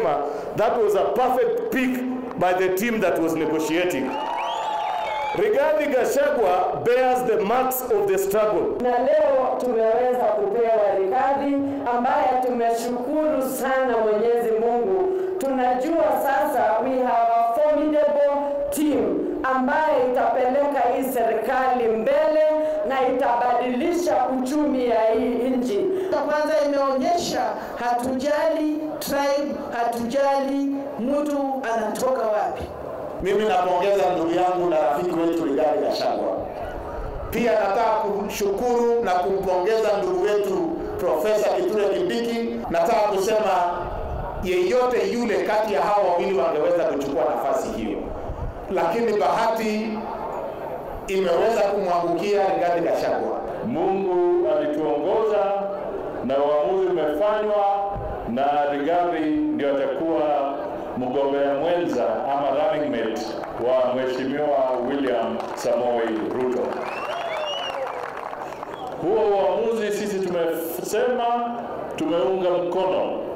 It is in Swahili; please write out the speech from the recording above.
wanasema that was a perfect pick by the team that was negotiating. Rigathi Gachagua bears the marks of the struggle. na leo tumeweza kupewa Rigathi ambaye tumeshukuru sana Mwenyezi Mungu. Tunajua sasa we have a formidable team ambaye itapeleka hii serikali mbele na itabadilisha uchumi ya hii nchi. Kwanza imeonyesha hatujali tribe, hatujali mtu anatoka wapi. Mimi napongeza ndugu yangu na rafiki wetu Rigathi Gachagua. Pia nataka kumshukuru na kumpongeza ndugu wetu Profesa Kithure Kindiki. Nataka kusema yeyote yule kati ya hawa wawili wangeweza kuchukua nafasi hiyo, lakini bahati imeweza kumwangukia Rigathi Gachagua. Mungu alituongoza na uamuzi umefanywa na Rigathi ndio atakuwa mgombea mwenza ama running mate wa Mheshimiwa William Samoei Ruto. Huo uamuzi sisi tumesema tumeunga mkono